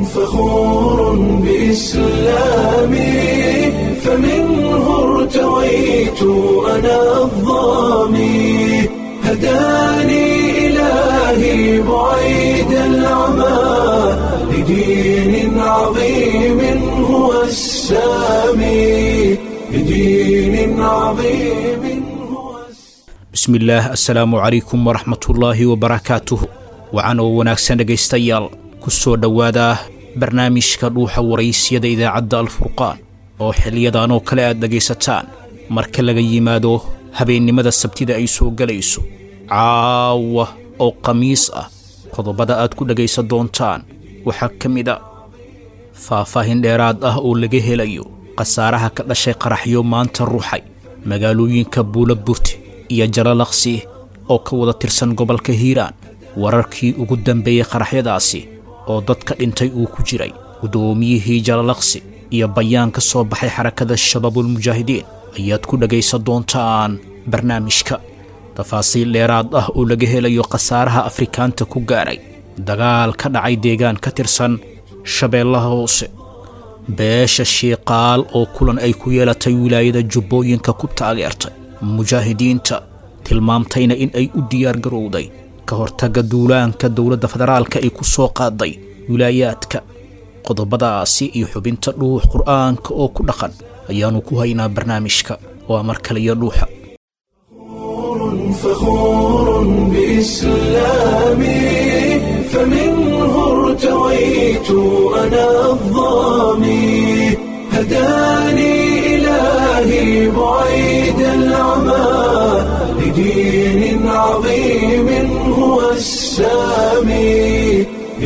فخور بإسلامي فمنه ارتويت أنا الظامي هداني إلهي بعيد العمى لدين عظيم هو السامي لدين عظيم هو bismillaah assalaamu calaykum waraxmatullaahi wabarakaatuh wacan oo wanaagsan dhegaystayaal ku soo dhowaada barnaamijka dhuuxa waraysyada idaacadda alfurqaan oo xiliyadan oo kale aad dhegaysataan marka laga yimaado habeennimada sabtida ay soo gelayso caawa oo khamiis ah qodobada aad ku dhegaysan doontaan waxaa ka mid a faahfaahin dheeraad ah oo laga helayo khasaaraha ka dhashay qaraxyo maanta ruuxay magaalooyinka buula burti iyo jalalaqsi oo ka wada tirsan gobolka hiiraan wararkii ugu dambeeyey qaraxyadaasi oo dadka dhintay uu ku jiray guddoomiyihii jalalaqsi iyo bayaan ka soo baxay xarakada shabaabulmujaahidiin ayaad ku dhegaysan doontaan barnaamijka tafaasiil dheeraad ah oo laga helayo khasaaraha afrikaanta ku gaadhay dagaal ka dhacay deegaan ka tirsan shabeellaha hoose beesha shiiqaal oo kulan ay ku yeelatay wilaayada jubbooyinka ku taageertay mujaahidiinta tilmaamtayna in ay u diyaar garowday ka hortagga duulaanka dowladda federaalka ay ku soo qaaday wilaayaadka qodobadaasi iyo xubinta dhuux qur'aanka oo ku dhaqan ayaannu ku haynaa barnaamijka waa mar kaliyo dhuuxa فخور بإسلامي فمنه ارتويت أنا الظامي هداني إلهي بعيد العمى لدين عظيم هو السامي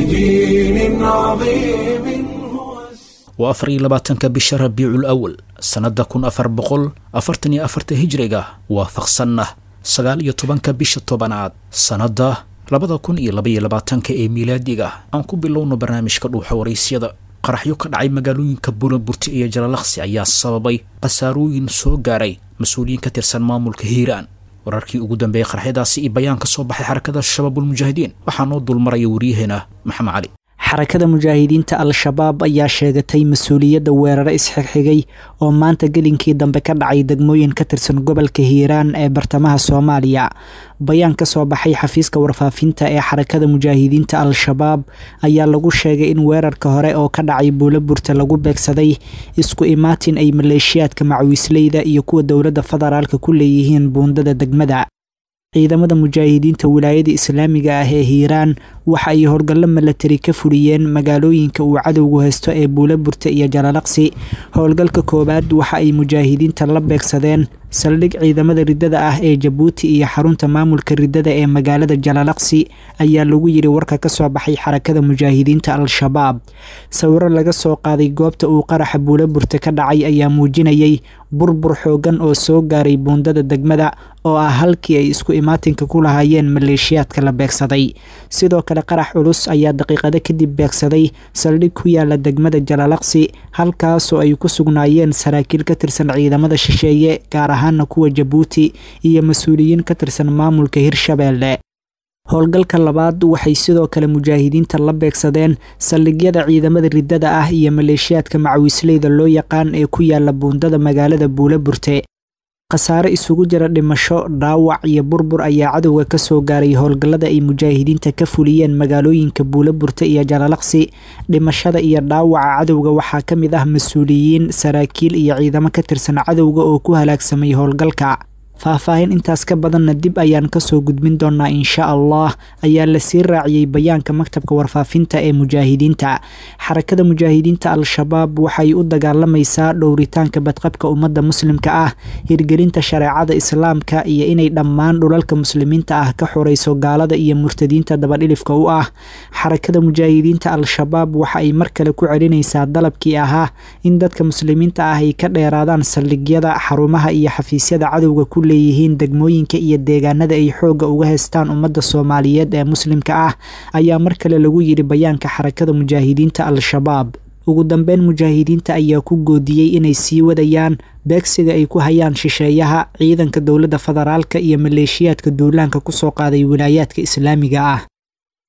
لدين عظيم هو السامي waa afar iyo labaatanka bisha rabiicul awal sannadda kun afar boqol afartan iyo afarta hijriga waafaqsanna sagaal iyo tobanka bisha tobanaad sannadda labada kun iyo labaiyo labaatanka ee miilaadiga aan ku bilowno barnaamijka dhuuxa waraysyada qaraxyo ka dhacay magaalooyinka buulaburti iyo jalalaqsi ayaa sababay khasaarooyin soo gaaray mas-uuliyiin ka tirsan maamulka hiiraan wararkii ugu dambeeyey qaraxyadaasi iyo bayaan ka soo baxay xarakada shabaabulmujaahidiin waxaa noo dulmaraya waryaheena maxamed cali xarakada mujaahidiinta al-shabaab ayaa sheegatay mas-uuliyadda weeraro isxigxigay oo maanta gelinkii dambe ka dhacay degmooyin ka tirsan gobolka hiiraan ee bartamaha soomaaliya bayaan ka soo baxay xafiiska warfaafinta ee xarakada mujaahidiinta al-shabaab ayaa lagu sheegay in weerarka hore oo ka dhacay buulaburta lagu beegsaday isku imaatin ay maleeshiyaadka macwiisleyda iyo kuwa dowladda federaalka ku leeyihiin buundada degmada ciidamada mujaahidiinta wilaayada islaamiga ah ee hiiraan waxa ay howlgallo milatari ka fuliyeen magaalooyinka uu cadowgu haysto ee buulaburta iyo jalalaqsi howlgalka koowaad waxa ay mujaahidiinta la beegsadeen saldhig ciidamada riddada ah ee jabuuti iyo xarunta maamulka riddada ee magaalada jalalaqsi ayaa lagu yiri warka ka soo baxay xarakada mujaahidiinta al-shabaab sawiro laga soo qaaday goobta uu qaraxa buulaburta ka dhacay ayaa muujinayay burbur xoogan oo soo gaaray buundada degmada oo ah halkii ay isku imaatinka ku lahaayeen maleeshiyaadka la beegsaday sidoo kale qarax culus ayaa daqiiqado kadib beegsaday saldhig ku yaala degmada jalalaqsi halkaasoo ay ku sugnaayeen saraakiil ka tirsan ciidamada shisheeye gaar ahaana kuwa jabuuti iyo mas-uuliyiin ka tirsan maamulka hirshabeelle howlgalka labaad waxay sidoo kale mujaahidiinta la beegsadeen saldhigyada ciidamada riddada ah iyo maleeshiyaadka macwiisleyda loo yaqaan ee ku yaala buundada magaalada buulaburte khasaare isugu jira dhimasho dhaawac iyo burbur ayaa cadowga ka soo gaaray howlgallada ay mujaahidiinta ka fuliyeen magaalooyinka buulaburte iyo jalalaqsi dhimashada iyo dhaawaca cadowga waxaa ka mid ah mas-uuliyiin saraakiil iyo ciidamo ka tirsan cadowga oo ku halaagsamay howlgalka faahfaahin intaas ka badanna dib ayaan kasoo gudbin doonaa insha allah ayaa lasii raaciyey bayaanka maktabka warfaafinta ee mujaahidiinta xarakada mujaahidiinta al-shabaab waxay u dagaalamaysaa dhowritaanka badqabka ummadda muslimka ah hirgelinta shareecada islaamka iyo inay dhammaan dhulalka muslimiinta ah ka xoreyso gaalada iyo murtadiinta dabadhilifka u ah xarakada mujaahidiinta al-shabaab waxa ay mar kale ku celinaysaa dalabkii ahaa in dadka muslimiinta ah ay ka dheeraadaan saldhigyada xarumaha iyo xafiisyada cadowga ku leeyihiin degmooyinka iyo deegaanada ay xoogga uga haystaan ummadda soomaaliyeed ee muslimka ah ayaa mar kale lagu yidhi bayaanka xarakada mujaahidiinta al-shabaab ugu dambeyn mujaahidiinta ayaa ku goodiyey inay sii wadayaan beegsiga ay ku hayaan shisheeyaha ciidanka dowladda federaalka iyo maleeshiyaadka duulaanka kusoo qaaday wilaayaadka islaamiga ah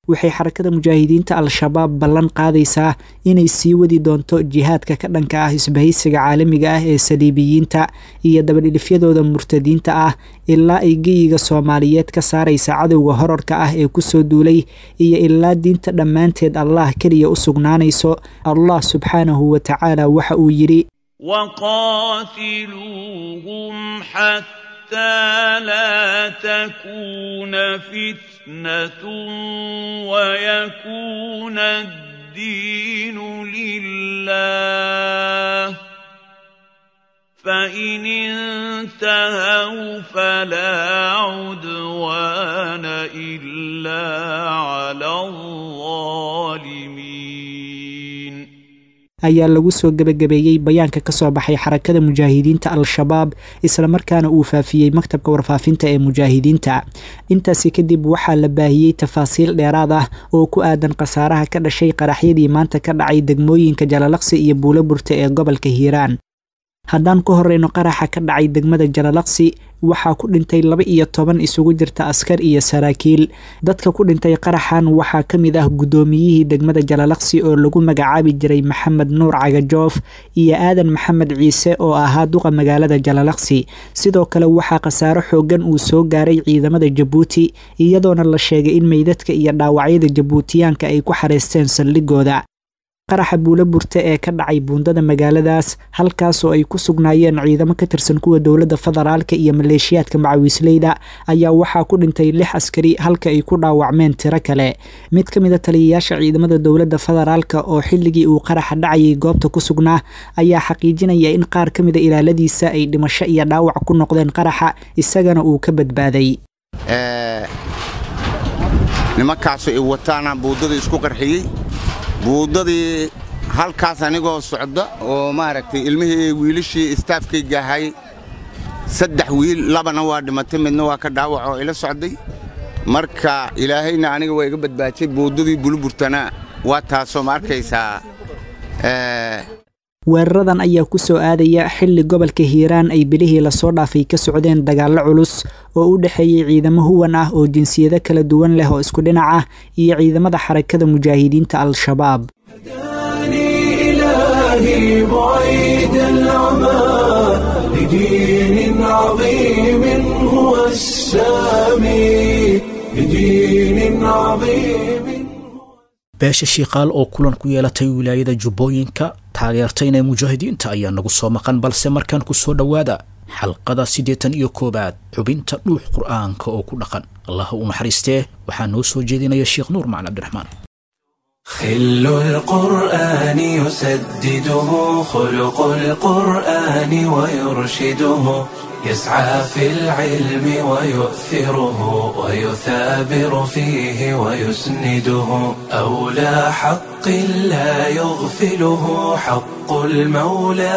waxay xarakada mujaahidiinta al-shabaab ballan qaadaysaa inay sii wadi doonto jihaadka ka dhanka ah isbahaysiga caalamiga ah ee saliibiyiinta iyo dabadhilifyadooda murtadiinta ah ilaa ay geyiga soomaaliyeed ka saaraysa cadowga horarka ah ee kusoo duulay iyo ilaa diinta dhammaanteed allah keliya u sugnaanayso allah subxaanahu wa tacaala waxa uu yidhi وقاتلوهم حتى لا تكون فتنة ويكون الدين لله فإن انتهوا فلا عدوان إلا على الظالمين ayaa lagu soo gebagabeeyey bayaanka ka soo baxay xarakada mujaahidiinta al-shabaab islamarkaana uu faafiyey maktabka warfaafinta ee mujaahidiinta intaasi kadib waxaa la baahiyey tafaasiil dheeraad ah oo ku aadan khasaaraha ka dhashay qaraxyadii maanta ka dhacay degmooyinka jalalaqsi iyo buulo burta ee gobolka hiiraan haddaan ku horeyno qaraxa ka dhacay degmada jalalaqsi waxaa ku dhintay laba iyo toban isugu jirta askar iyo saraakiil dadka ku dhintay qaraxan waxaa ka mid ah guddoomiyihii degmada jalalaqsi oo lagu magacaabi jiray maxamed nuur cagajoof iyo aadan maxamed ciise oo ahaa duqa magaalada jalalaqsi sidoo kale waxaa khasaaro xoogan uu soo gaaray ciidamada jabuuti iyadoona la sheegay in meydadka iyo dhaawacyada jabuutiyaanka ay ku xareysteen saldhigooda qaraxa buulo burte ee ka dhacay buundada magaaladaas halkaasoo ay ku sugnaayeen ciidamo ka tirsan kuwa dowladda federaalka iyo maleeshiyaadka macawiisleyda ayaa waxaa ku dhintay lix askari halka ay ku dhaawacmeen tiro kale mid ka mid a taliyayaasha ciidamada dowladda federaalka oo xilligii uu qaraxa dhacayay goobta ku sugnaa ayaa xaqiijinaya in qaar ka mida ilaaladiisa ay dhimasho iyo dhaawac ku noqdeen qaraxa isagana uu ka badbaaday nimankaasu ay wataana buuddada isku qarxiyey buuddadii halkaas anigoo socda oo maaragtay ilmihii wiilashii istaafkayga ahay saddex wiil labana waa dhimatay midna waa ka dhaawac oo ila socday marka ilaahayna aniga waa iga badbaajay buuddadii buluburtana waa taasoo ma arkaysaa weeraradan ayaa ku soo aadaya xilli gobolka hiiraan ay bilihii lasoo dhaafay ka socdeen dagaallo culus oo u dhexeeyey ciidamo huwan ah oo jinsiyado kala duwan leh oo isku dhinac ah iyo ciidamada xarakada mujaahidiinta al-shabaab إلهي بعيد العمى لدين عظيم هو السامي لدين عظيم beesha shiikaal oo kulan ku yeelatay wilaayada jubbooyinka taageertayna mujaahidiinta ayaa nagu soo maqan balse markaan ku soo dhowaada xalqada siddeetan iyo koowaad xubinta dhuux qur'aanka oo ku dhaqan allah u naxariistee waxaa noo soo jeedinaya sheekh nuur macali cabdiraxmaan خل القرآن يسدده خلق القرآن ويرشده يسعى في العلم ويؤثره ويثابر فيه ويسنده أولى حق لا يغفله حق المولى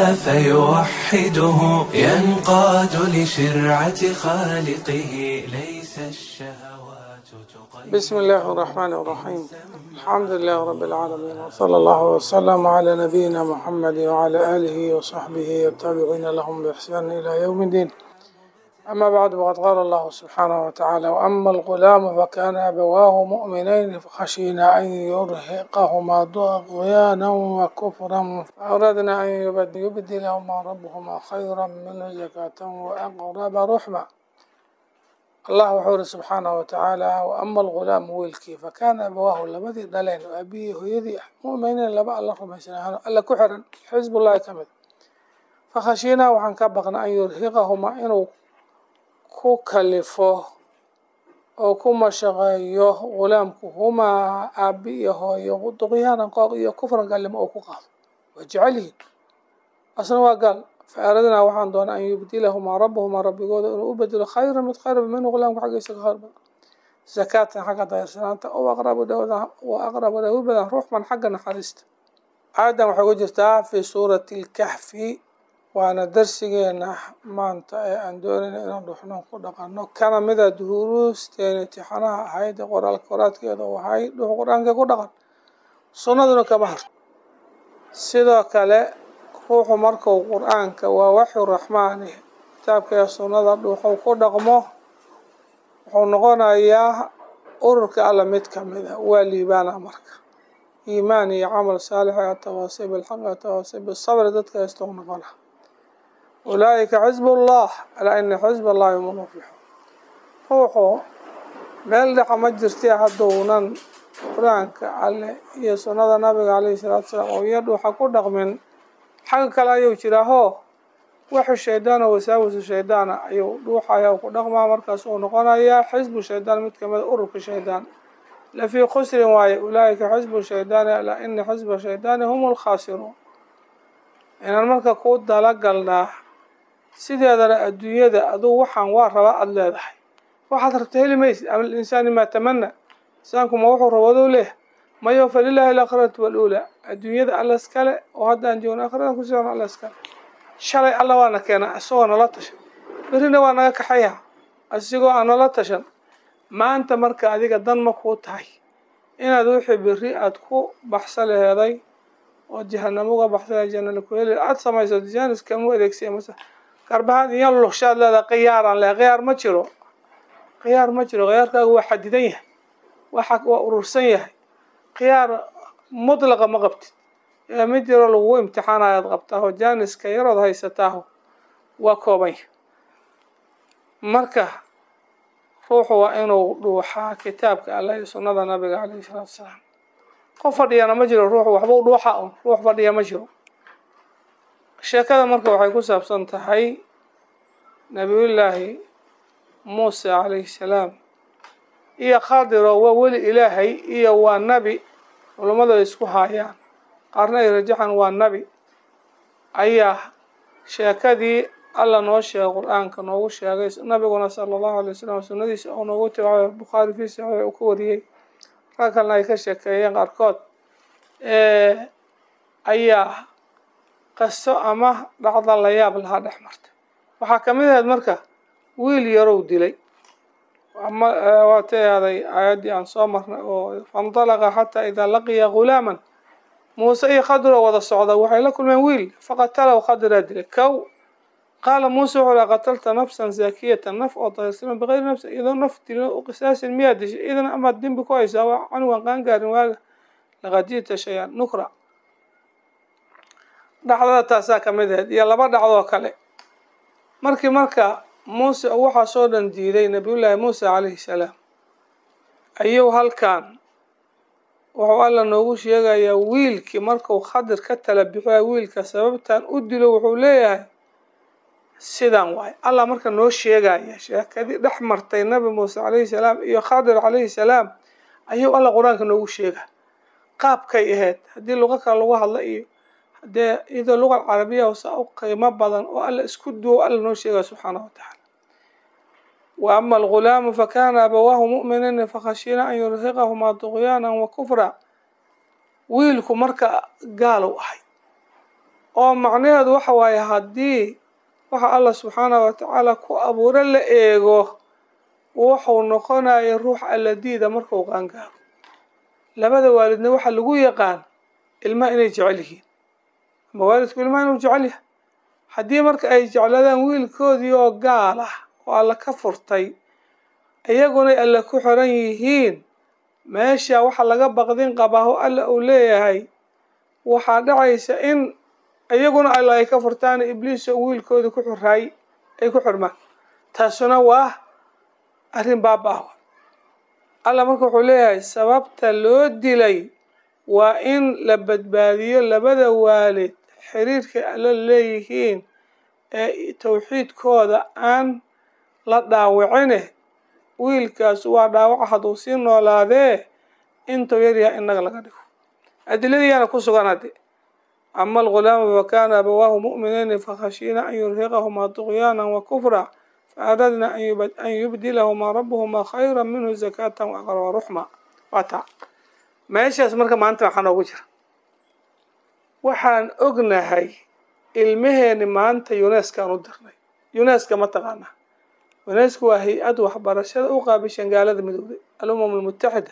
فيوحده ينقاد لشرعة خالقه ليس الشهوات تقيد بسم الله الرحمن الرحيم الحمد لله رب العالمين وصلى الله وسلم على نبينا محمد وعلى آله وصحبه والتابعين لهم بإحسان إلى يوم الدين أما بعد فقد قال الله سبحانه وتعالى وأما الغلام فكان أبواه مؤمنين فخشينا أن يرهقهما طغيانا وكفرا فأردنا أن يبد- يبدلهما ربهما خيرا منه زكاة وأقرب رحمًا allah wuxuu iri subxaanahu watacaala waama algulaamu wiilkii fakaana abawaahu labadii dhaleen oo aabihii hooyadii ah mu'miniin laba alla rumaysanaan alla ku xiran xisbullahi ka mid fakhashiinaa waxaan ka baqna an yurhiqahumaa inuu ku kalifo oo ku mashaqeeyo gulaamku humaa aabi iyo hooyo duqyaanan qooq iyo kufran gaalnimo oo ku qaado waa jecel yihiin asna waa gaal faaradnaa waxaan doonaa an yubdilahumaa rabbuhumaa rabbigooda inuu u bedelo khayra mid khayra minhu gulaamka xaggiisa ka khayr badan zakaatan xagga dayarsanaanta oo aqrabu dhawda wa aqrabu dhawi badan ruuxman xagga naxariista aayadan waxay ku jirtaa fi suurati lkahfi waana darsigeena maanta ee aan doonayna inaan dhuxno ku dhaqano kana mida duruusteena imtixaanaha ahayd ee qoraalka qoraadkeeda u ahay dhux qur-aanka ku dhaqan sunnaduna kama harto sidoo kale ruuxu markuu qur-aanka waa waxyu raxmaani kitaabka ee sunnada dhuuxuu ku dhaqmo wuxuu noqonayaa ururka alla mid ka mid a waa liibaana marka iimaan iyo camal saalix ee atawaasi bilxaq atawaasi bisabri dadka haysto noqona ulaa'ika xisbullah alaa ina xisb allahi hum lmuflixuun ruuxu meel dhaca ma jirtee hadduunan qur-aanka alle iyo sunnada nabiga caleyhi salaatu salaam oo iyadh waxa ku dhaqmin xagga kale ayuu jiraaho waxu shaydaana wasaawisu shaydaana ayuu dhuuxaya ku dhaqmaa markaas uu noqonayaa xisbu shaydaan mid kamid a ururka shaydaan lafii khusrin waaye ulaa'ika xisbu shaydaani alaa ina xisba shaydaani hum lkhaasiruun inaan marka ku dalagalnaa sideedana adduunyada aduu waxaan waa rabaa aada leedahay waxaad rabta heli maysid ama linsaani maa tamana insaanku ma wuxuu rabadou leh mayo falilaahi alaakhiratu waluulaa adduunyada alla iskale oo haddaan joogno aakhirada kusiion alla iskale shalay alla waana keena isagoo nala tashan berrina waa naga kaxaya isigoo aan nala tashan maanta marka adiga dan ma kuu tahay inaad wixii berri aada ku baxsa laheeday oo jahanamo uga baxsa janala ku heli aada samayso jaaniskama adeegsiya mase garbahaad iyo lugshaad leedahay khiyaaraan leh khiyaar ma jiro khiyaar ma jiro khiyaarkaagu waa xadidan yahay waa waa urursan yahay khiyaar mutlaqa ma qabtid ee mid yaroo lagugu imtixaanayaad qabtaaho jaaniska yarood haysataaho waa kooban yahay marka ruuxu waa inuu dhuuxaa kitaabka allah iyo sunnada nabiga caleyhi salaatu wasalaam qof fadhiyana ma jiro ruuxu waxba u dhuuxa un ruux fadhiya ma jiro sheekada marka waxay ku saabsan tahay nabiyullaahi muuse calayhi salaam iyo khadiro waa weli ilaahay iyo waa nabi culummadu ay isku haayaan qaarna ay rajaxan waa nabi ayaa sheekadii alla noo sheegay qur-aanka noogu sheegay nabiguna sala allahu alay wasalam sunnadiisa oo noogu tibaca bukhaari fii saxiix uu ka wariyey rag kalena ay ka sheekeeyeen qaarkood ayaa qaso ama dhacda la yaab lahaa dhex martay waxaa kamid ahayd marka wiil yarow dilay waa taaaday aayaddii aan soo marnay oo faindalaqa xataa idaa laqiya ghulaaman muuse iyo khadiro wada socda waxay la kulmeen wiil faqatalahu khadiraa dilay kow qaala muuse wuxuu laha qatalta nafsan zaakiyatan naf oo dahirsama bikayri nafsin iyadoo naf dilin u qisaasin miyaa dishay idan amaad dembi ku haysaa waa canugan qaangaarin waaga laqad ji'ta shay-an nukra dhacdada taasaa kamid ahayd iyo laba dhacdoo kale markii marka muuse waxaa soo dhan diiday nabiyullaahi muuse calayhi salaam ayuu halkan wuxuu alla noogu sheegayaa wiilkii markuu khadir ka tala bixiya wiilka sababtan u dilo wuxuu leeyahay sidan waay allah marka noo sheegaya sheekadii dhex martay nabi muuse calayhi salaam iyo khadir calayhi salaam ayuu alla qur-aanka noogu sheega qaabkay ahayd haddii luqo kale lagu hadla iyo hadee iyadoo luqa carabiya saa u qiimo badan oo alla isku duwo alla noo sheegaya subxaana wa tacaala wa ama algulaamu fakana abawaahu mu'miniina fakhashiina an yurhiqahumaa duqyaana wa kufra wiilku marka gaalow ahay oo macnaheedu waxa waaye haddii waxa allah subxaana wa tacaala ku abuuro la eego wuxuu noqonaya ruux alla diida markuu qaangaaro labada waalidna waxaa lagu yaqaan ilmaha inay jecel yihiin ama waalidku ilmaha inuu jecel yahay haddii marka ay jecladaan wiilkoodii oo gaal ah oo alla ka furtay iyagunay alla ku xiran yihiin meesha waxa laga baqdin qabaaho alla uu leeyahay waxaa dhacaysa in iyaguna alla ay ka furtaan ibliis oo wiilkoodii ku xiraay ay ku xirmaan taasuna waa arrin baaba-ah alla marka wuxuu leeyahay sababta loo dilay waa in la badbaadiyo labada waalid xiriirka alla leeyihiin ee tawxiidkooda aan la dhaawicine wiilkaas waa dhaawaca hadduu sii noolaadee intuu yaryahay innaga laga dhigo adiladiiyaana ku sugan hadde ama algulaamu fakana abawaahu mu'minayni fakhashiina an yurhiqahumaa duqyaana wa kufra faaradna an yubdilahumaa rabuhumaa khayra minhu zakatan waaqraba ruxma waa taa meeshaas marka maanta waxaa noogu jira waxaan ognahay ilmaheeni maanta yuneskaan u dirnay yuneska ma taqaanaa yuneska waa hay-ad waxbarashada u qaabishan gaalada midoobay alumam almutaxida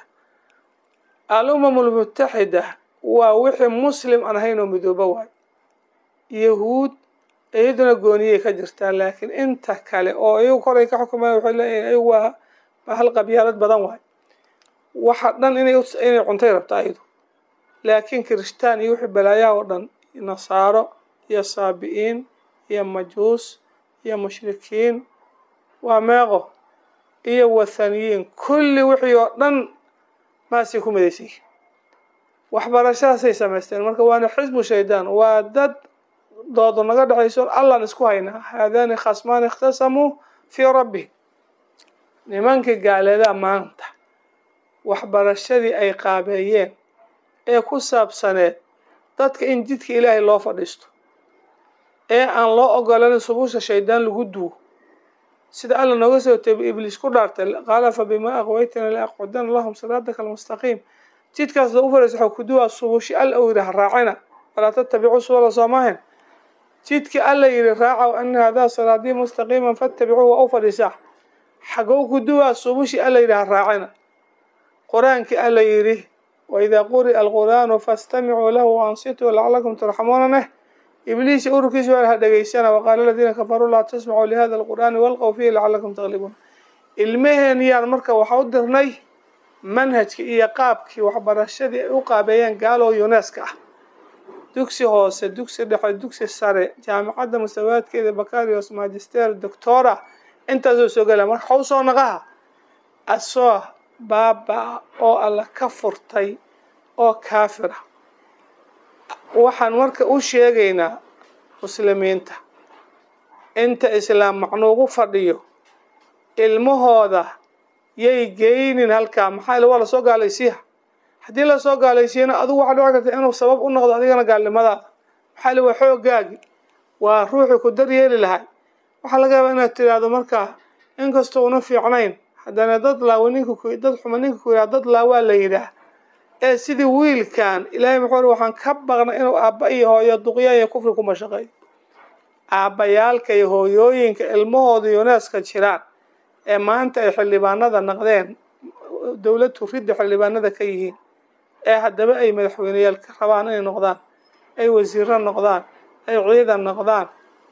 alumam almutaxida waa wixii muslim aan ahayn oo midoobo waay yahuud iyaduna gooniyay ka jirtaa laakiin inta kale oo iyagu koray ka xukumayan waxay leeyihin iyagu waa bahal qabyaalad badan waay waxa dhan inay inay cuntay rabta ayadu laakiin kirishtaan iyo wixii balaayaha oo dhan nasaaro iyo saabi'iin iyo majuus iyo mushrikiin waa meeqo iyo wathaniyiin kulli wixii oo dhan maasay ku midaysan yihin waxbarashadaasay samaysteen marka waana xisbu shaydaan waa dad doodo naga dhexayso allaan isku haynaa haadaani khasmaani ikhtasamuu fii rabbi nimankii gaaleedaa maanta waxbarashadii ay qaabeeyeen ee ku saabsaneed dadka in jidka ilaahay loo fadhiisto ee aan loo ogolanin subusha shaydaan lagu duwo sida alla nooga soo teebay ibliis ku dhaartay qaala fa bimaa aqwaytana laaqcudana lahum siraataka almustaqiim jidkaas lagu fadhiisto waxaa ku duwaa subushi alla uu yidhi ha raacina walaa tattabicu subula soomaahin jidkii alla yidhi raaca ana hadaa siraatii mustaqiiman fattabicuhu waa u fadhiisaa xagow ku duwaa subushi alla yidhi ha raacina qur-aankii alla yidhi waidaa quri'a alqur'aanu fastamicuu lahu waansituu lacalakum turxamuuna neh ibliis ururkiisa waa ha dhegaysana waqaala aladiina kafaruu laa tasmacuu lihada alqur'aani walqow fiihi lacalakum taglibuun ilmaheen yaan marka waxa u dirnay manhajkii iyo qaabkii waxbarashadii ay u qaabeeyeen gaalo yuneska ah dugsi hoose dugsi dhexe dugsi sare jaamacadda mustawaadkeeda bakarios magister doctora intaasoo soo gala marka waxau soo naqaha asoo baaba oo alla ka furtay oo kaafira waxaan marka u sheegaynaa muslimiinta inta islaam macnuugu fadhiyo ilmahooda yay geynin halkaa maxaa ila waa lasoo gaalaysiiya haddii lasoo gaalaysiiyana adigu waxaa dhici karta inuu sabab u noqdo adigana gaalnimadaada maxaa ila waa xoogaagi waa ruuxii ku daryeeli lahay waxaa laga yaabaa inaad tiraahdo markaa inkastoo una fiicnayn haddana dad laawa ninka ku dad xuma ninka ku yidhaha dad laawaa la yidhaah ee sidii wiilkan ilaahay muxuu ri waxaan ka baqnay inuu aabba iyo hooyo duqyaan iyo kufri ku mashaqeeyo aabbayaalka iyo hooyooyinka ilmahooda yuneska jiraan ee maanta ay xildhibaanada naqdeen dowlad turidda xildhibaanada ka yihiin ee haddaba ay madaxweyneyaal ka rabaan inay noqdaan ay wasiiro noqdaan ay ciidan noqdaan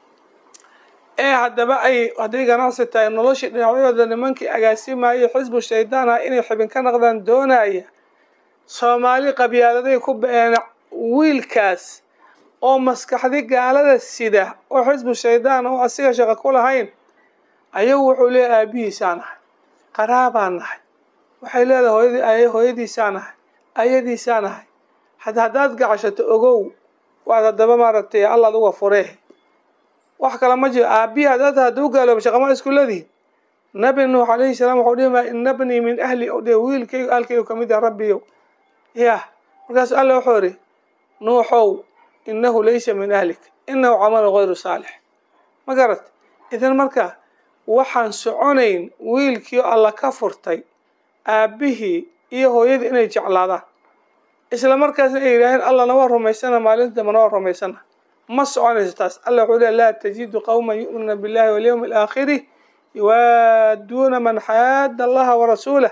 ee haddaba ay hadday ganacsi tahay noloshii dhinacyadooda nimankii agaasimayay xisbu shaydaan ah inay xibin ka naqdaan doonaya soomaali qabyaaladay ku ba-een wiilkaas oo maskaxdi gaalada sida oo xisbu shaydaan oo asiga shaqo ku lahayn ayagu wuxuu leeyahay aabihiisaa nahay qaraabaan nahay waxay leedahay hooyadii hooyadiisaa nahay ayadiisaa nahay had haddaad gacashato ogow waad haddaba maaragtay allaad uga furee wax kale ma jiro aabihi haddaad hadduu gaalooba shaqama isku leedihin nabi nuux calayhi salaam waxau dhihi maa ina bnii min ahli o dhe wiilkaygu aalkaygu kamid ah rabbiyow yah markaasu alla wuxuu idhi nuuxow inahu laysa min ahlik inahu camalu gayru saalix ma garat idan marka waxaan soconayn wiilkii alla ka furtay aabbihii iyo hooyadii inay jeclaadaan isla markaasna ay yidhaaheen allana waa rumaysana maalinta dambana waa rumaysana ma soconayso taas alla wuxuu leey laa tajidu qowman yu'minuuna billahi walyawmi alaakhiri yuwaaduuna man xaada allaha warasuulah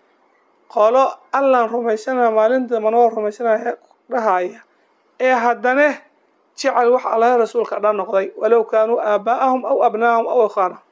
qolo allaan rumaysanaya maalinta dambana waa rumaysanaya dhahaya ee haddane jecel wax allaha rasuulka dhan noqday walow kaanuu aabaa'ahum aw abnaahum aw ikhaanahum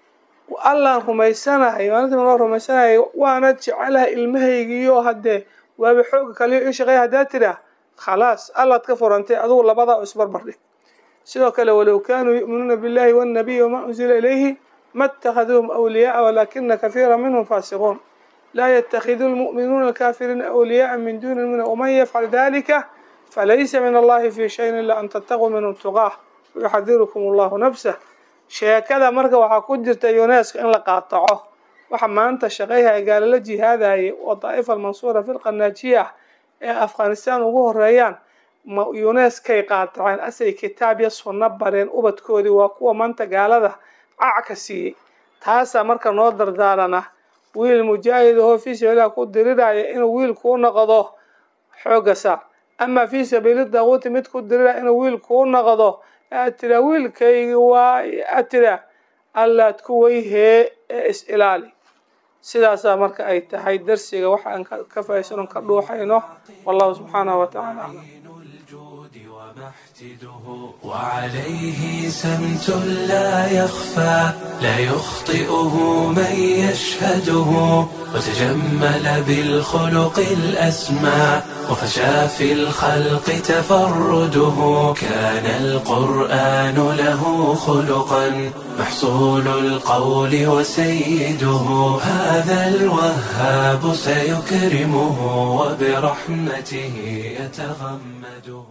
allaan rumaysanahay maalinta dambana waa rumaysanaya waana jecelaha ilmahaygiiyo haddee waaba xooga kaliyo ii shaqeeya haddaad tidhaah khalaas allaad ka furantay adugu labadaa oo isbarbardhig sidoo kale walow kaanuu yu'minuuna billahi wannabiyi wamaa unsila ilayhi ma اtahaduuhum awliyaaa walaakina kahiira minhum faasiquun laa yatakhidu lmu'minuuna alkaafiriina awliyaaa min duni lmu'miniin waman yafcal dalika falaysa min allahi fi shayin ilaa an tattaquu minhum tuqaah wayuxadirukum allahu nafsah sheekada marka waxaa ku jirta yuneska in la qaataco waxa maanta shaqayhaya gaalala jihaadayay oo daa'ifa almansuura firqa naajiya ah ee afghanistan ugu horeeyaan yuneskay qaataceen asay kitaab iyo sunno bareen ubadkoodii waa kuwa maanta gaalada cac ka siiyey taasaa marka noo dardaarana wiil mujaahid ahoo fii sabiililah ku diriraya inuu wiil kuu noqdo xooga saar amaa fii sabiili daaquuti mid ku diriraya inuu wiil kuu noqdo aad tiraa wiilkaygi waa aad tiraa allaad ku weyhee ee is ilaali sidaasaa marka ay tahay darsiga waxa aan ka faa'iidaysan ka dhuuxayno wallahu subxaanahu wa tacaala aclam وعليه سمت لا يخفى لا يخطئه من يشهده وتجمل بالخلق الأسمى وفشى في الخلق تفرده كان القرآن له خلقا محصول القول وسيده هذا الوهاب سيكرمه وبرحمته يتغمده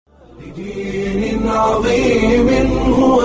بدين عظيم هو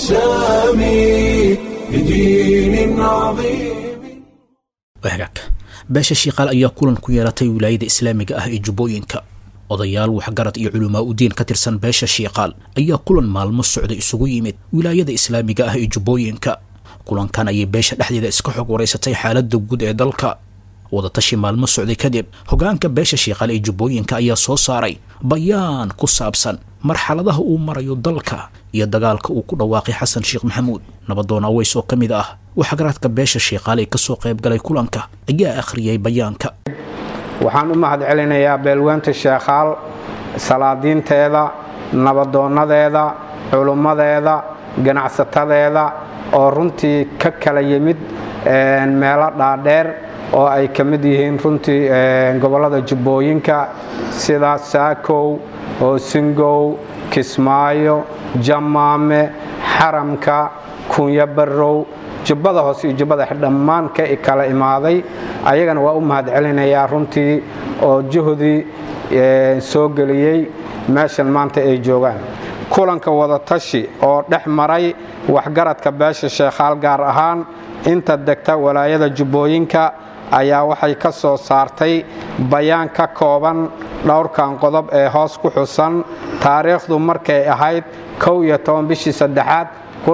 السامي بدين عظيم wahagaag beesha shiiqaal ayaa kulan ku yeelatay wilaayada islaamiga ah ee jubbooyinka odayaal waxgarad iyo culamaa udiin ka tirsan beesha shiiqaal ayaa kulan maalmo socda isugu yimid wilaayada islaamiga ah ee jubbooyinka kulankan ayay beesha dhexdeeda iska xog waraysatay xaaladda guud ee dalka wadatashi maalmo socday kadib hogaanka beesha shiiqaal ee jubbooyinka ayaa soo saaray bayaan ku saabsan marxaladaha uu marayo dalka iyo dagaalka uu ku dhawaaqay xasan sheekh maxamuud nabadoon aweys oo ka mid ah waxgaradka beesha shiiqaal ee kasoo qayb galay kulanka ayaa akhriyay bayaanka waxaan u mahad celinayaa beelweynta sheekhaal salaadiinteeda nabadoonadeeda culummadeeda ganacsatadeeda oo runtii ka kala yimid meelo dhaadheer oo ay ka mid yihiin runtii gobollada jubbooyinka sida saakow hoosingow kismaayo jamaame xaramka kunya barrow jubbada hoose iyo jubbada dhammaan ka kala imaaday ayagana waa u mahad celinayaa runtii oo juhdii soo geliyey meeshan maanta ay joogaan kulanka wadatashi oo dhex maray waxgaradka beesha sheekhaal gaar ahaan inta degta walaayada jubbooyinka ayaa waxay ka soo saartay bayaan ka kooban dhowrkan qodob ee hoos ku xusan taariikhdu markay ahayd kow iyo toban bishii saddexaad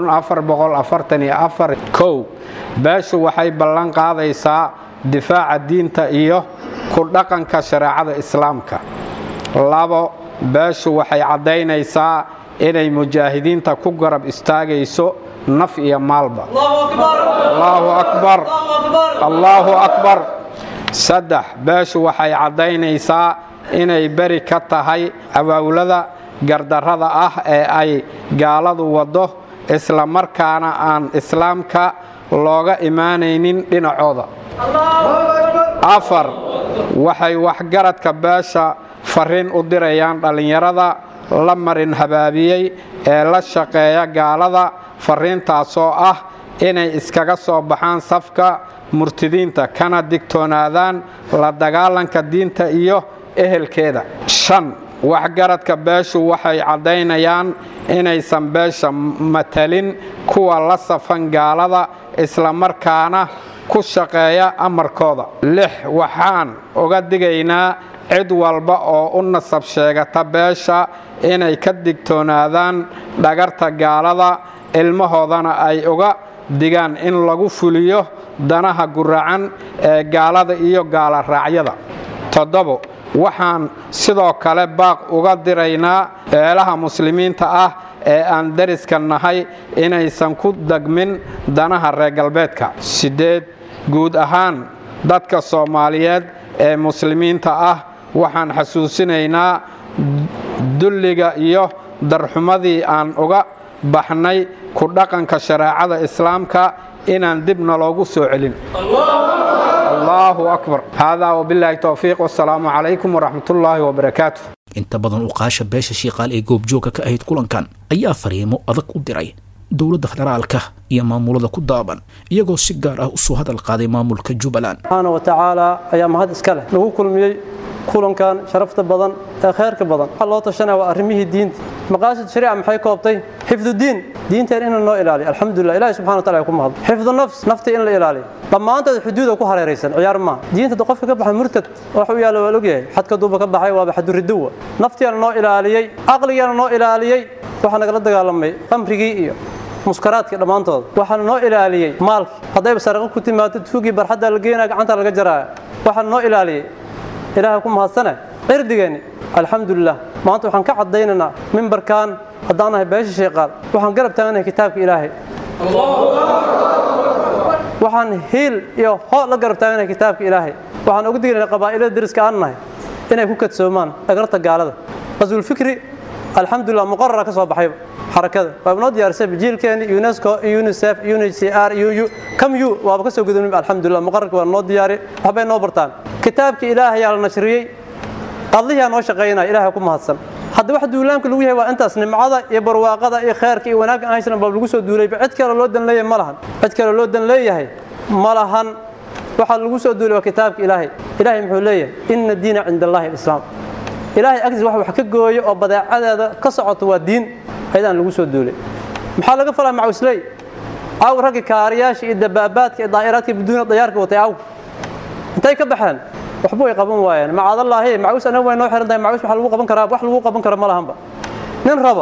kow beeshu waxay ballan qaadaysaa difaaca diinta iyo ku dhaqanka shareecada islaamka labo beeshu waxay caddaynaysaa inay mujaahidiinta ku garab istaagayso naf iyo maalba allaahu akbar allaahu akbar saddex beeshu waxay caddaynaysaa inay beri ka tahay abaawlada gardarrada ah ee ay gaaladu waddo isla markaana aan islaamka looga imaanaynin dhinacooda afar waxay waxgaradka beesha farriin u dirayaan dhallinyarada la marin habaabiyey ee la shaqeeya gaalada farriintaasoo ah inay iskaga soo baxaan safka murtidiinta kana digtoonaadaan la dagaalanka diinta iyo ehelkeeda shan waxgaradka beeshu waxay caddaynayaan inaysan beesha matalin kuwa la safan gaalada islamarkaana ku shaqeeya amarkooda lix waxaan uga digaynaa cid walba oo u nasab sheegata beesha inay ka digtoonaadaan dhagarta gaalada ilmahoodana ay uga digaan in lagu fuliyo danaha guracan ee gaalada iyo gaala raacyada toddobo waxaan sidoo kale baaq uga diraynaa eelaha muslimiinta ah ee aan dariska nahay inaysan ku degmin danaha reer galbeedka siddeed guud ahaan dadka soomaaliyeed ee muslimiinta ah waxaan xasuusinaynaa dulliga iyo darxumadii aan uga baxnay ku dhaqanka shareecada islaamka inaan dibna loogu soo celin allaahu akbar haadaa wabilaahi towfiiq wasalaamu calaykum waraxmat ullaahi wabarakaatu inta badan uqaasha beesha shiiqaal ee goobjoogka ka ahayd kulankan ayaa fariimo adag u diray dowladda federaalka iyo maamulada ku daaban iyagoo si gaar ah usoo hadal qaaday maamulka jubbaland subxaana wa tacaala ayaa mahad iska leh lagu kulmiyey kulankan sharafta badan ee khayrka badan waxaa loo tashanaya waa arrimihii diinta maqaasid shariica maxay koobtay xifdudiin diinteen in noo ilaaliyo alxamdulilah ilahi subxana wa taala ku mahad xifdu nafs naftii in la ilaaliyo dhammaantood xuduuda ku hareeraysan ciyaar maaha diinta qofka ka baxa murtad wax u yaalla waa ogyahay xadka duuba ka baxay waaba xaduriduwa naftiina noo ilaaliyey caqligiina noo ilaaliyey waxaa nagala dagaalamay qamrigii iyo muskaraadkii dhammaantood waxaana noo ilaaliyey maalkii haddayba saraqo ku timaado tuugii barxadda la geenaya gacanta laga jaraaya waxaana noo ilaaliyey ilaahay ku mahadsane cirdigeenni alxamdulilah maanta waxaan ka caddaynaynaa mimbarkan haddaan nahay beesha sheeqaal waxaan garab taaganahay kitaabka ilaahay waxaan hiil iyo hoo la garab taaganahay kitaabka ilaahay waxaan uga digaynaa qabaa'ilada deriska aan nahay inay ku kadsoomaan dhagarta gaalada qaswulfikri alxamdulilah muqarara ka soo baxayba xarakada waa inoo diyaarisay jiilkeeni unesco unicef unhcr uu camu waaba ka soo gudubnay alxamdulilah muqararka waa noo diyaari waxbay noo bartaan kitaabkii ilaahayaa la nashriyey qadliyaa noo shaqaynaya ilahay ku mahadsan hadda wax duulaanka lagu yahay waa intaas nimcada iyo barwaaqada iyo khayrka iyo wanaagga aan haysan baa lagu soo duulayba cid kale loo dan leeyahay ma lahan cid kale loo dan leeyahay ma lahan waxaa lagu soo duulay waa kitaabka ilaahay ilaahay muxuu leeyahay ina diina cinda allahi alislaam ilaahay agtiis wax wax ka gooyo oo badeecadeeda ka socoto waa diin ayadaan lagu soo duulay maxaa laga falaa macawisley aw raggi kaariyaasha iyo dabaabaadka iyo daa'iraadka biduuna dayaarka watay aw intay ka baxeen waxba way qaban waayeen macaadallaahi macawis anaga way noo xiran tahay macawis waxa lagu qaban karaa wax lagu qaban kara ma lahanba nin raba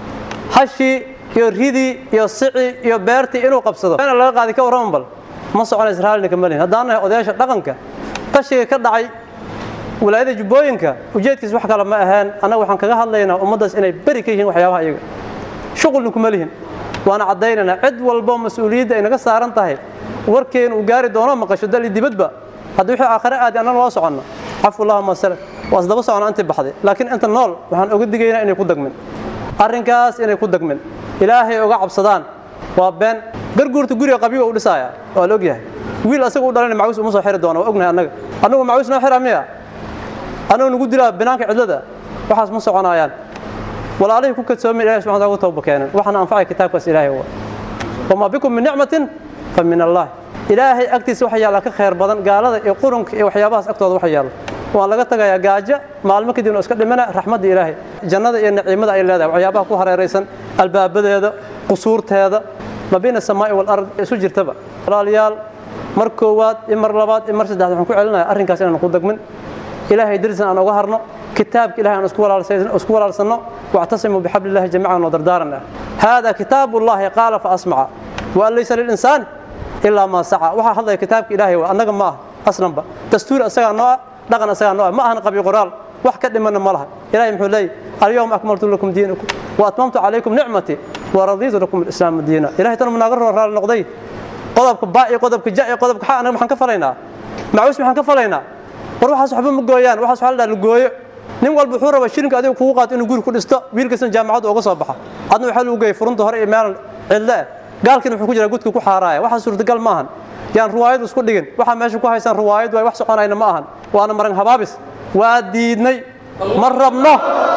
hashii iyo ridii iyo sici iyo beertii inuu qabsado ina laga qaadi ka warraman bal ma soconaysa raallinka malin haddaan nahay odayaasha dhaqanka qashiga ka dhacay walaayada jubbooyinka ujeedkiis wax kale ma aheen annaga waxaan kaga hadlaynaa ummaddaas inay beri ka yihiin waxyaabaha iyaga shuqulna kuma lihin waana caddaynaynaa cid walbo mas-uuliyadda ay naga saaran tahay warkeenu uu gaari doono maqasho dal iyo dibadba haddii wixii aakhare aadi annan waa soconno cafu allahuma salak waa isdaba socona intii baxday laakiin inta nool waxaan oga digaynaa inay ku dagmin arrinkaas inay ku dagmin ilaahay oga cabsadaan waa been garguurta guriga qabyiga u dhisaaya waa la ogyahay wiil asaga u dhalana macawis uma soo xiri doona waa ognahay annaga annagu macawis noo xira miya annagu nagu dilaa binaanka cidlada waxaas ma soconaayaan walaalihii ku kadsoomin ilahay subxana taala ugu tawba keenan waxaana anfacay kitaabkaas ilaahay wa wamaa bikum min nicmatin fa min allah ilaahay agtiisa waxa yaalla ka khayr badan gaalada iyo qurunka iyo waxyaabahaas agtooda waxa yaalla waan laga tagayaa gaajo maalmo kadibna iska dhimana raxmadda ilaahay jannada iyo naciimada ay leedahay waxyaabaha ku hareeraysan albaabadeeda qusuurteeda ma bayna samaa'i walard isu jirtaba walaalayaal mar koowaad iyo mar labaad iyo mar saddexaad waxaan ku celinayaa arrinkaas inaan ku dagmin ilaahay darisan aan uga harno kitaabka ilahay aan isku walaalsanno واعتصموا بحبل الله جميعا ودردارنا هذا كتاب الله قال فأسمع وأن ليس للإنسان إلا ما سعى وحا هذا كتاب إلهي وأنك ما أصلا با دستور أسغى نوع دغن أسغى نوع ما أهنا قبي قرال wax ka dhiman ma laha ilaahay muxuu leeyahay alyawm akmaltu lakum diinakum wa atmamtu alaykum ni'mati wa raditu lakum al-islam diina ilaahay tan munaagar raal noqday qodobka baa'i qodobka ja'i qodobka xaa anaga maxaan ka falaynaa macuus maxaan ka falaynaa war waxaas waxba ma gooyaan waxaas waxa la gooyo nin walba wuxuu rabaa shirinka adiga kugu qaato inuu guri ku dhisto wiilkaasna jaamacadda uga soo baxa adna waxaa lagu geeyay furunta hore iyo meel cidle gaalkiina wuxuu ku jiraa gudka ku xaaraaya waxa suurtagal ma ahan yaan ruwaayad isku dhigin waxa meesha ku haysan ruwaayad waay wax soconayna ma ahan waana maran habaabis waa diidnay ma rabno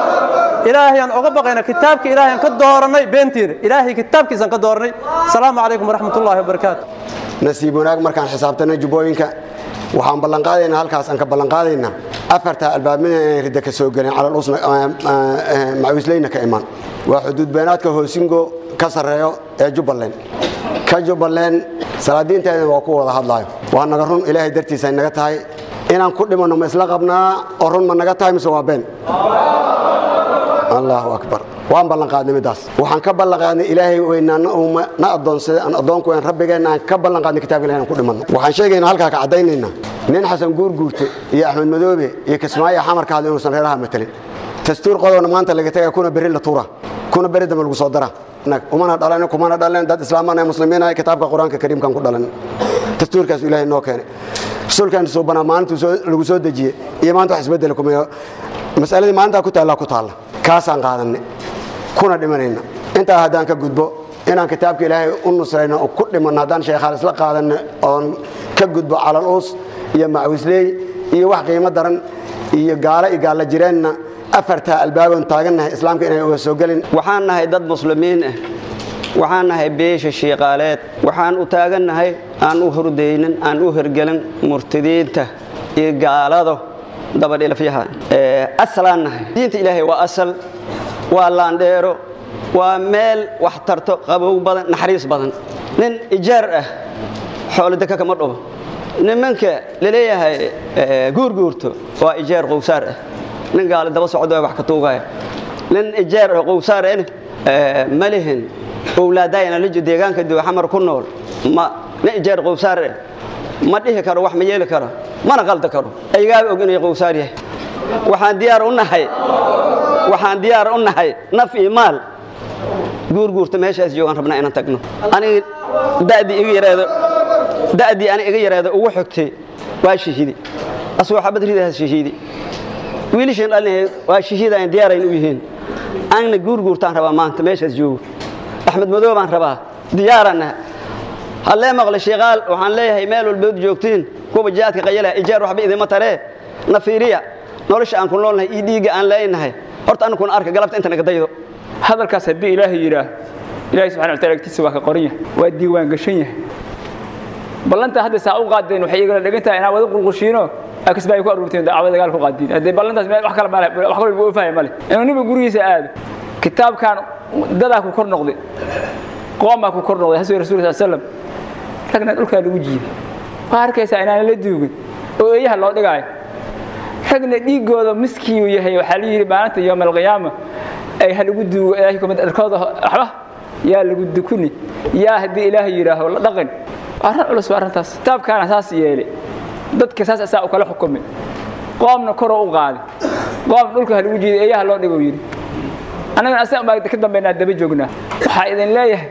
ilaahay aan uga baqayna kitaabka ilaahay aan ka dooranay beentiina ilaahay kitaabkiisaan ka dooranay asalaamu calaykum waraxmatullaahi wabarakaatu nasiib wanaag markaan xisaabtanay jubbooyinka waxaan ballanqaadaynaa halkaas aan ka ballanqaadaynaa afarta albaabmida inay ridda ka soo gelin calal usna macawisleyna ka imaan waa xuduud beenaadka hoosingo ka sarreeyo ee jubbaland ka jubbaland salaadiinteedana waa ku wada hadlaayo waa naga run ilaahay dartiisa naga tahay inaan ku dhimanno ma isla qabnaa oo run ma naga tahay mise waa been allahu akbar waan ballanqaadnay midaas waxaan ka ballanqaadnay ilaahay weynaana uuma na addoonsaday aan addoonku weyn rabbigeenna aan ka ballanqaadnay kitaabka ilahay aan ku dhimanno waxaan sheegaynaa halkaa ka caddaynaynaa nin xasan guurguurte iyo axmed madoobe iyo kismaayo xamarka hadla inuusan reeraha matelin dastuur qodobna maanta laga tagaya kuna berri la tuura kuna berri dambe lagu soo dara umana dhalan kumana dhalan dad islaamaan muslimiin ah kitaabka qur-aanka kariimkan ku dhalan dastuurkaas ilaahay noo keenay rasuulkan soo banaa maalintuu lagu soo dejiyey iyo maanta wax isbedel kuma masaladii maalintaa ku taallaa ku taalla kaasaan qaadanay kuna dhimanayna intaa haddaan ka gudbo inaan kitaabka ilaahay u nusrayno oo ku dhimanno haddaan sheekhaal isla qaadanno oon ka gudbo calal uus iyo macwisley iyo wax qiimo daran iyo gaalo iyo gaalla jireenna afartaa albaaboon taagannahay islaamka inay uga soo gelin waxaan nahay dad muslimiin ah waxaan nahay beesha shiiqaaleed waxaan u taagannahay aan u hordaynin aan u hergelin murtadiinta iyo gaalado dabadhilafyaha asalaan nahay diinta ilaahay waa asal waa laandheero waa meel wax tarto qabow badan naxariis badan nin ijaar ah xoolodeka kama dhubo nimanka laleeyahay guurguurto waa ijaar qowsaar ah nin gaali daba socdo wax ka tuugaya nin ijaar ah qowsaar ah ma lihin owlaadayana lijo deegaanka xamar ku nool ma nin ijaar qowsaar ah ma dhihi karo wax ma yeeli karo mana qalda karo aygaaba og inay qowsaar yahay waxaan diyaar u nahay waxaan diyaar u nahay naf iyo maal guurguurta meeshaas joogaan rabnaa inaan tagno aniga da'dii iga yaraado da'dii aniga iga yaraado ugu xogtay waa shahiidi asagoo xabad ridahaas shahiidi wiilashan dhalinahay waa shahiid aan diyaarayn u yihiin aanna guurguurtaan rabaa maanta meeshaas joogo axmed madow baan rabaa diyaaranna hallee maqle shiikaal waxaan leeyahay meel walbood joogtiin kuwa jihaadka qayalaha ijaar waxba idima taree na fiiriya nolosha aan ku noolnahay iyo dhiigga aan leenahay horta annakuna arka galabta inta naga daydo hadalkaas haddii ilaahay yidhaah ilahay subxana wa taala agtiisa waa ka qoran yahay waa diiwaan gashan yahay ballanta hadda saa u qaadeen waxay igala dhegan tahay inaa wada qulqushiino akasba ay ku aruurteen dacwada dagaal ku qaadiin haddee ballantaas meel wax kale male wax kale lagu oofahaya male inuu ninba gurigiisa aado kitaabkan dadaa ku kor noqday qoomaa ku kor noqday hasbi rasulka sal slam ragna dhulkaa lagu jiiday waa arkaysaa inaan la duugin oo eeyaha loo dhigaayo ragna dhiigooda miskiiu yahay waxaa la yidhi maalinta yowma alqiyaama ay ha lagu duugo ilaahay kumid dharkooda waxba yaa lagu dukuni yaa haddii ilaahay yidhaaho la dhaqin arrin culus waa arrintaas kitaabkaana saas yeelay dadka saas asaa u kala xukumay qoomna koroo u qaaday qoom dhulka ha lagu jiiday eeyaha loo dhigo yidhi annagana asaga baa ka dambaynaa daba joognaa waxaa idin leeyahay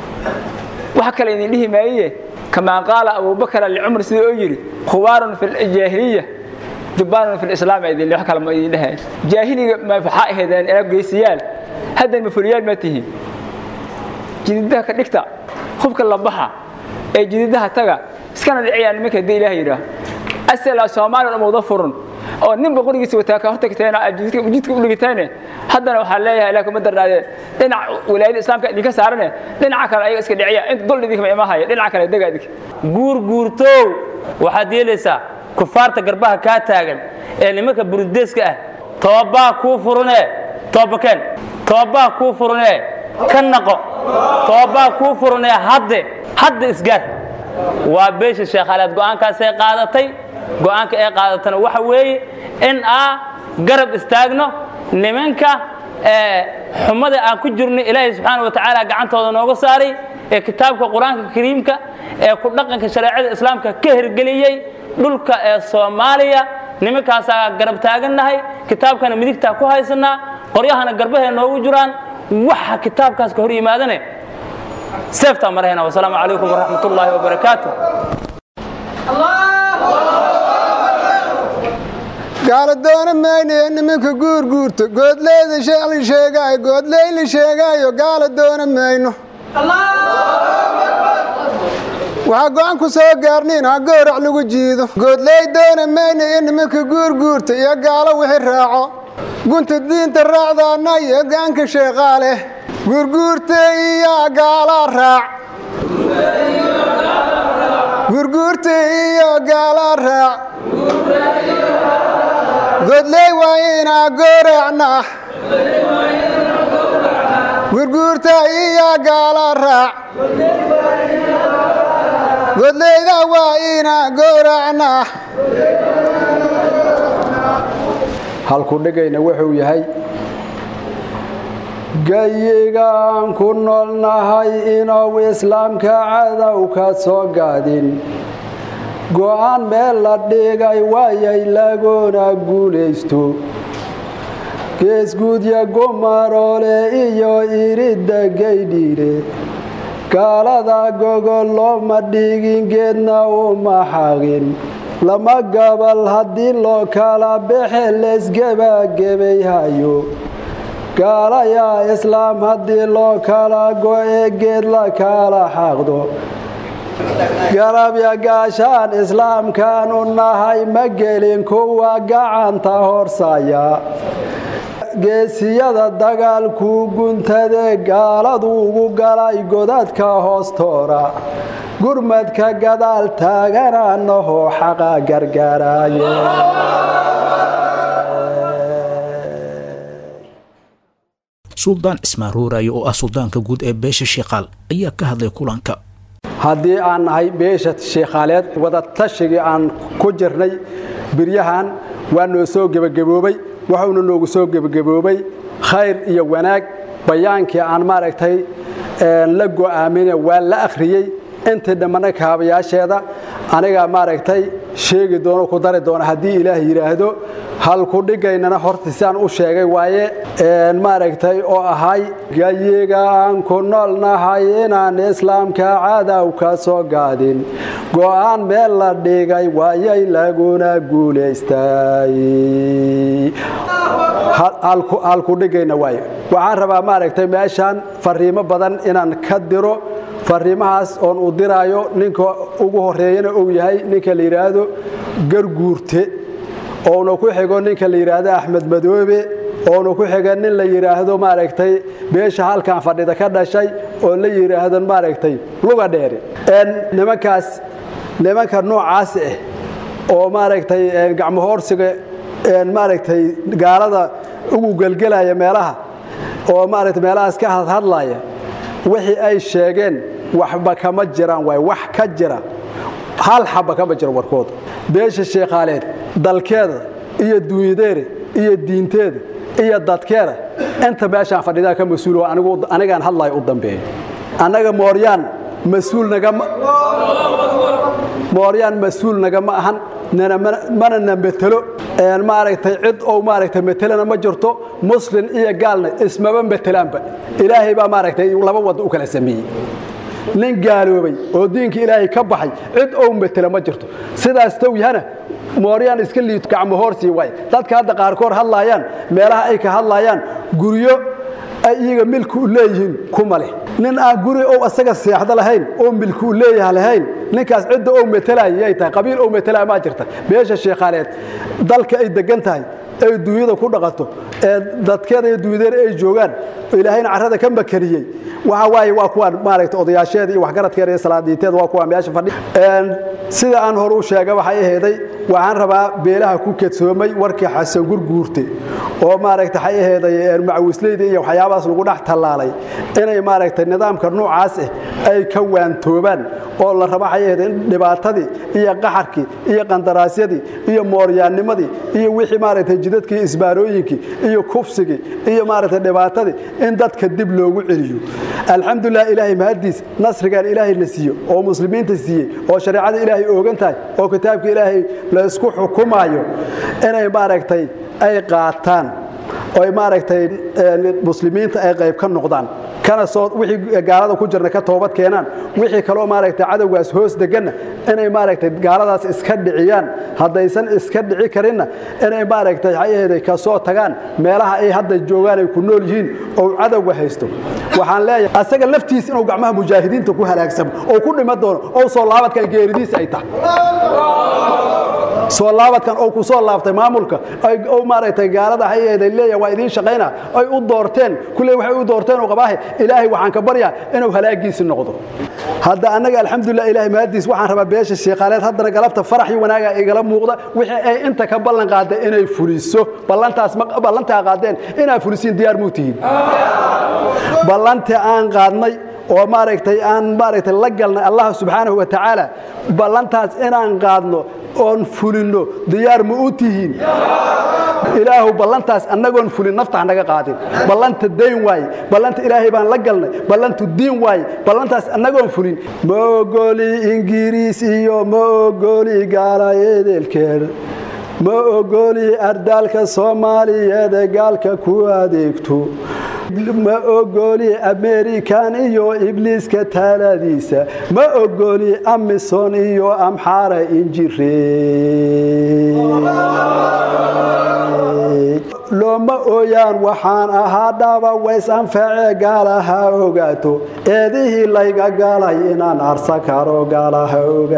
wax kale idin dhihi maaye kamaa qaala abubakar licumar sida oo yidhi khubaarun fi ljaahiliya jubbaanun fi lislaam idin wax kale ma idin dhehaya jaahiliga ma waxaa ahaydeen ina geysayaal haddan mafuriyaal ma tihiin jididaha ka dhigta hubka la baxa ee jididaha taga iskana dhiciyaan nimanka haddii ilaah yidhaah asala soomaaliya umawda furun oo ninba qorigiisa wataa ka hortagteena aad jidka u dhigitayne haddana waxaa leeyahay ilaah kuma darnaadee dhinac wilaayada islaamka idinka saarane dhinaca kale ayaga iska dhiciya inta dul idinkama imahaya dhinaca kale dega idinka guurguurtow waxaad yeelaysaa kufaarta garbaha kaa taagan ee nimanka burudeeska ah toobaa kuu furunee toobakeen toobaa kuu furunee ka naqo toobaa kuu furunee hadde hadda isgaar waa beesha sheekhaaleed go'aankaasay qaadatay go'aanka ay qaadatana waxa weeye in aa garab istaagno nimanka xumada aan ku jirno ilaahay subxaana wa tacaala gacantooda nooga saaray ee kitaabka qur-aanka kariimka ee ku dhaqanka shareecada islaamka ka hirgeliyey dhulka ee soomaaliya nimankaasaa garab taagannahay kitaabkana midigtaa ku haysanaa qoryahana garbahay noogu jiraan waxa kitaabkaas ka hor yimaadane seeftaa marahayna wasalaamu calaykum waraxmat ullaahi wabarakaatu gaala doona maynayo nimanka guurguurta goodleyda shali sheegaayo goodleyli sheegaayo gaala doona mayno waxaa go'aan ku soo gaarniin ha goorac lagu jiido goodley doona mayna iyo nimanka guurguurta iyo gaalo wixii raaco gunta diinta raacdaana iyo gaanka sheeqaa leh guurguurta iyo gaalaa raac guurguurta iyo gaalaa raac godley waa inaa gooracnaa gurguurta iyo gaala raac godleyda waa inaa gooracnaa halku dhigayna wuxuu yahay gayigaan ku noolnahay inuu islaamka cadow ka soo gaadin go'aan meel la dhigay waayay laguna guulaysto geesguudya gumaroole iyo iridda gaydhiire gaalada gogol looma dhigin geedna uma xaqin lama gabal haddii loo kala baxe leesgebagebayhayo gaalayaa islaam haddii loo kala go'e geed la kala xaqdo garabya gaashaan islaamkaanu nahay ma gelin kuwa gacanta horsaya geesiyada dagaalkuu guntade gaaladu ugu galay godadka hoostoora gurmadka gadaal taaganaanahoo xaqa gargaraaye suldaan cismaan ruuraayo oo ah suldaanka guud ee beesha sheekaal ayaa ka hadlay kulanka haddii aan nahay beesha sheekhaaleed wadatashigai aan ku jirnay biryahan waa noo soo gebagaboobay wuxuuna noogu soo gebagaboobay khayr iyo wanaag bayaankii aan maaragtay la go'aamine waa la akhriyey intii dhammana kaabayaasheeda anigaa maaragtay sheegi doono ku dari doona haddii ilaah yidhaahdo halku dhigaynana horta siaan u sheegay waaye maaragtay oo ahay gayiga aan ku noolnahay inaan islaamka cadow ka soo gaadin go'aan meel la dhigay waayay laguna guulaystay halkudhigayna waaye waxaan rabaa maaragtay meeshaan fariimo badan inaan ka diro fariimahaas oon u diraayo ninka ugu horeeyana uu yahay ninka la yidhaahdo garguurte oona ku xigo ninka la yidhaahdo axmed madoobe oona ku xiga nin la yidhaahdo maaragtay beesha halkan fadhida ka dhashay oo la yidhaahdo maaragtay luga dheere nimankaas nimanka noocaas ah oo maaragtay gacmohoorsiga maaragtay gaalada ugu gelgelaya meelaha oo maaragtay meelahaas ka hadhadlaya wixii ay sheegeen waxba kama jiraan waay wax ka jira hal xaba kama jiro warkooda beesha sheekhaaleed dalkeeda iyo duunyadeeda iyo diinteeda iyo dadkeeda inta meeshaan fadhidaa ka mas-uul anigaan hadlayo u dambeeyo annaga mooryaan mas-uul nagama mooryaan mas-uul nagama ahan mana na metelo maaragtay cid ou maaragtay metelana ma jirto muslin iyo gaalna ismaba metelaanba ilaahay baa maaragtay laba wadda u kala sameeyey nin gaaloobay oo diinka ilaahay ka baxay cid ou metela ma jirto sidaas tow yahana mooryaan iska liito gacmo hoorsii waay dadka hadda qaarkood hadlaayaan meelaha ay ka hadlaayaan guryo ay iyaga milki u leeyihiin kuma leh nin aan guri ou asaga seexdo lahayn oo milki u leeyaha lahayn ninkaas cidda ou metelaya yay tahay qabiil ou metelaya maa jirta beesha sheekhaaleed dalka ay degan tahay ay duunyada ku dhaqato ee dadkeeda iyo duunyadeeda ay joogaan ilaahayna carrada ka makariyey waxa waaye waa kuwaan maaragtay odayaasheeda iyo waxgaradkeeda iyo salaadiinteeda waa kuwaan meesha fadhi sida aan hore u sheega waxay aheeday waxaan rabaa beelaha ku kedsoomay warkii xasan gurguurte oo maaragtay waxay aheeday macawisleyda iyo waxyaabahaas lagu dhex tallaalay inay maaragtay nidaamka noocaas ah ay ka waantoobaan oo la raba waxay aheeday in dhibaatadii iyo qaxarkii iyo qandaraasyadii iyo mooryaannimadii iyo wixii maaragtay jidadkii isbaarooyinkii iyo kufsigii iyo maaragtay dhibaatadii in dadka dib loogu celiyo alxamdulilah ilaahay mahadiis nasrigan ilaahay la siiyo oo muslimiinta siiyey oo shareecada ilaahay oogan tahay oo kitaabka ilaahay la isku xukumaayo inay maaragtay ay qaataan oy maaragtay muslimiinta ay qayb ka noqdaan kana soo wixii gaalada ku jirna ka toobad keenaan wixii kaloo maaragtay cadowgaas hoos deganna inay maaragtay gaaladaas iska dhiciyaan haddaysan iska dhici karinna inay maaragtay waxay ka soo tagaan meelaha ay hadda joogaan ay ku nool yihiin oo cadowga haysto waxaan leeyahay asaga laftiis inuu gacmaha mujaahidiinta ku halaagsamo oo ku dhima doono oo soo laabadkan geeridiis ay tahay soo laabadkan oo ku soo laabtay maamulka oo maaragtay gaalada hayeeday leeyahay waa idiin shaqayna ay u doorteen kulley waxay u doorteen oo qabaahe ilaahay waxaan ka baryaa inuu halaagiisi noqdo hadda annaga alxamdulilah ilaahay mahadiis waxaan rabaa beesha sheekhaaleed haddana galabta farax iyo wanaaga igala muuqda wixii ay inta ka ballan qaadday inay fuliso ballantaas ballantaa qaadeen inaa fulisiin diyaar muu tihiin ballantii aan qaadnay oo maaragtay aan maaragtay la galnay allah subxaanahu wa tacaala ballantaas inaan qaadno oon fulinno diyaar ma u tihiin ilaahu ballantaas annagoon fulin nafta hanaga qaadin ballanta dayn waaye ballanta ilaahay baan la galnay ballantu diin waaye ballantaas annagoon fulin ma ogoli ingiriis iyo ma ogoli gaalayeedeelkeed ma ogoli ardaalka soomaaliyeed ee gaalka ku adeegto ma ogoli amerikan iyo ibliiska taaladiisa ma ogoli amison iyo amxaara injire looma ooyaan waxaan ahaa dhaba ways anfacee gaalaha ogaato eedihii layga galay inaan arsa karo gaalaha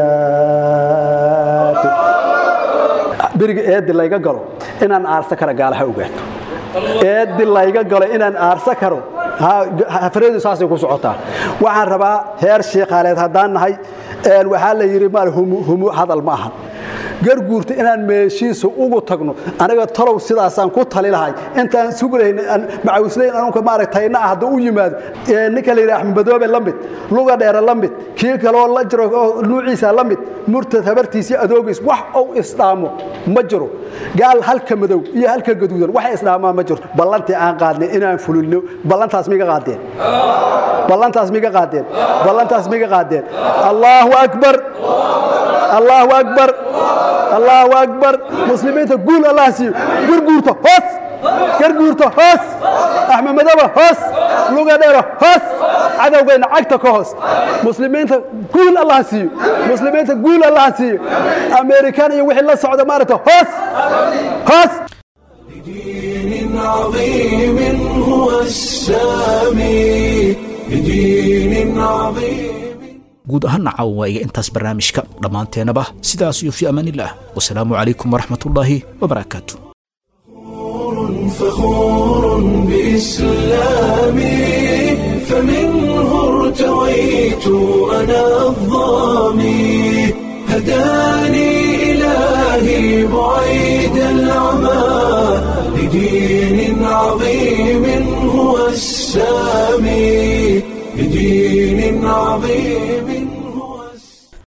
ogaato beriga eedi layga galo inaan aarsa karo gaalaha ogaato eedi layga galo inaan aarsa karo hafaradu saasay ku socotaa waxaan rabaa heer sheekhaaleed haddaan nahay waxaa la yidhi maal humu hadal ma aha garguurta inaan meeshiisa ugu tagno aniga talow sidaasaan ku tali lahay intaan sugulayn macawislayn anunka maaragtayna ah hadduu u yimaado ninka la yidhi axmed madoobe la mid luga dheere la mid kii kaloo la jiro oo nuuciisa la mid murtad habartiisii adoogiis wax uu isdhaamo ma jiro gaal halka madow iyo halka gaduudan wax isdhaamaa ma jirto ballantii aan qaadnay inaan fulino ballantaas miga qaadeen ballantaas miga qaadeen ballantaas miga qaadeen allahu akbar allahu akbar allahu akbar muslimiinta guul allah siiyo gurguurta hoos garguurta hoos axmed madaba hoos luga dheero hoos cadowgeenna cagta ka hoos muslimiinta guul allah siiyo muslimiinta guul allah siiyo amerikan iyo wixii la socda maaragta hoos hoos بدين عظيم هو السامي بدين عظيم guud ahaana caawa waa iga intaas barnaamijka dhammaanteennaba sidaas iyo fi amaanillaah wasalaamu calaykum waraxmatullaahi wabarakaatu فخور بإسلامي فمنه ارتويت أنا الظامي هداني إلهي بعيد العمى لدين عظيم هو السامي بدين عظيم